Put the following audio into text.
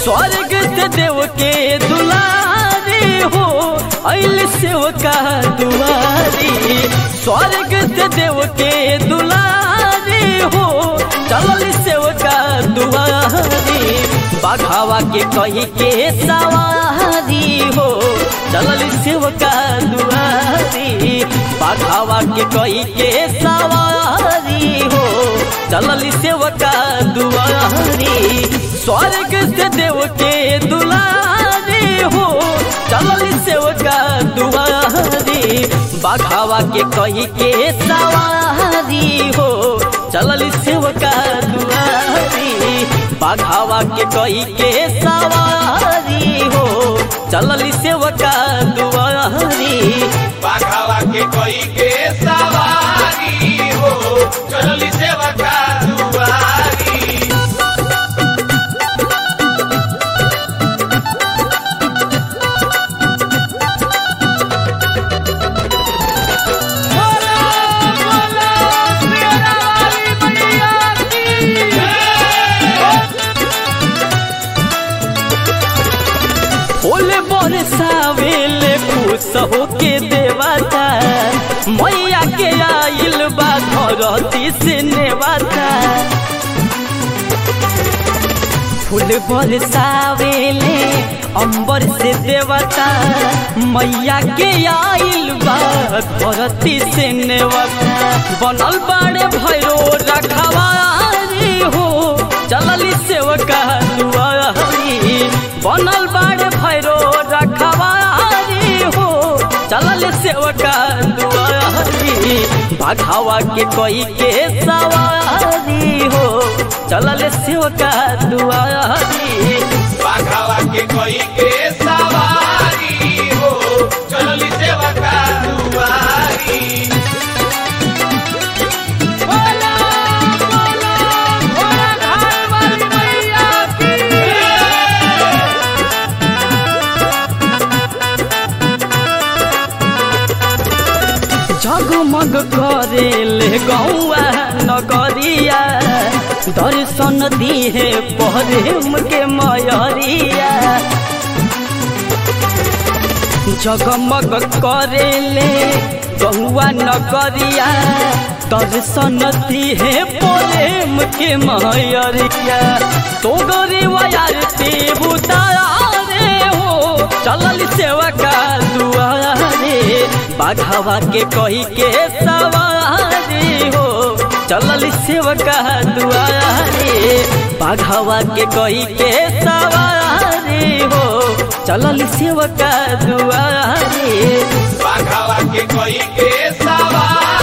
स्वर्ग से देव के दुलारी हो अल सेवका दुआरी स्वर्ग से देव के दुलारी हो चलल सेवका दुआरी बाघावा के कही के सवारी हो चलल सेवका दुआरी बाघावा के कही के सवारी हो चलल सेवका दुआरी स्वर्ग से देव के दुलारी हो चलल सेवका दुआरी बाघावा के कही के सवारी हो चलल सेवका दुआरी बाघावा के कही के सवारी हो चलल सेवका दुआरी बाघावा के कोई के सवारी हो चलली सेवा का दुआरी ओले बरसावेले खुश होके देवता मैया के आइल बा धरती से नेवता फूल बरसावेले अंबर से देवता मैया के आइल बा धरती से नेवता बनल बाड़े भैरो रखवारी हो चलली सेवका दुआरी बनल बाड़े भैरो रखवारी हो चलल सेवका दुआरी बाघावा के कोई के सवारी हो चलल सेवका दुआरी बाघावा के कोई के सवारी हो चलली सेवा का दुआरी जगमग करेले गौआ नगरिया दर्शन दिहे प्रेम के मयरिया जगमग करेले गौआ नगरिया दर्शन दिहे प्रेम के मयरिया तो गरीब यार ते बुतारे हो चलल सेवा का दुआरे बाघावा के कही के सवारी हो चलल सेवका दुआरे बाघावा के कही के सवारी हो चलल सेवका दुआरे बाघावा के कोई के सवारी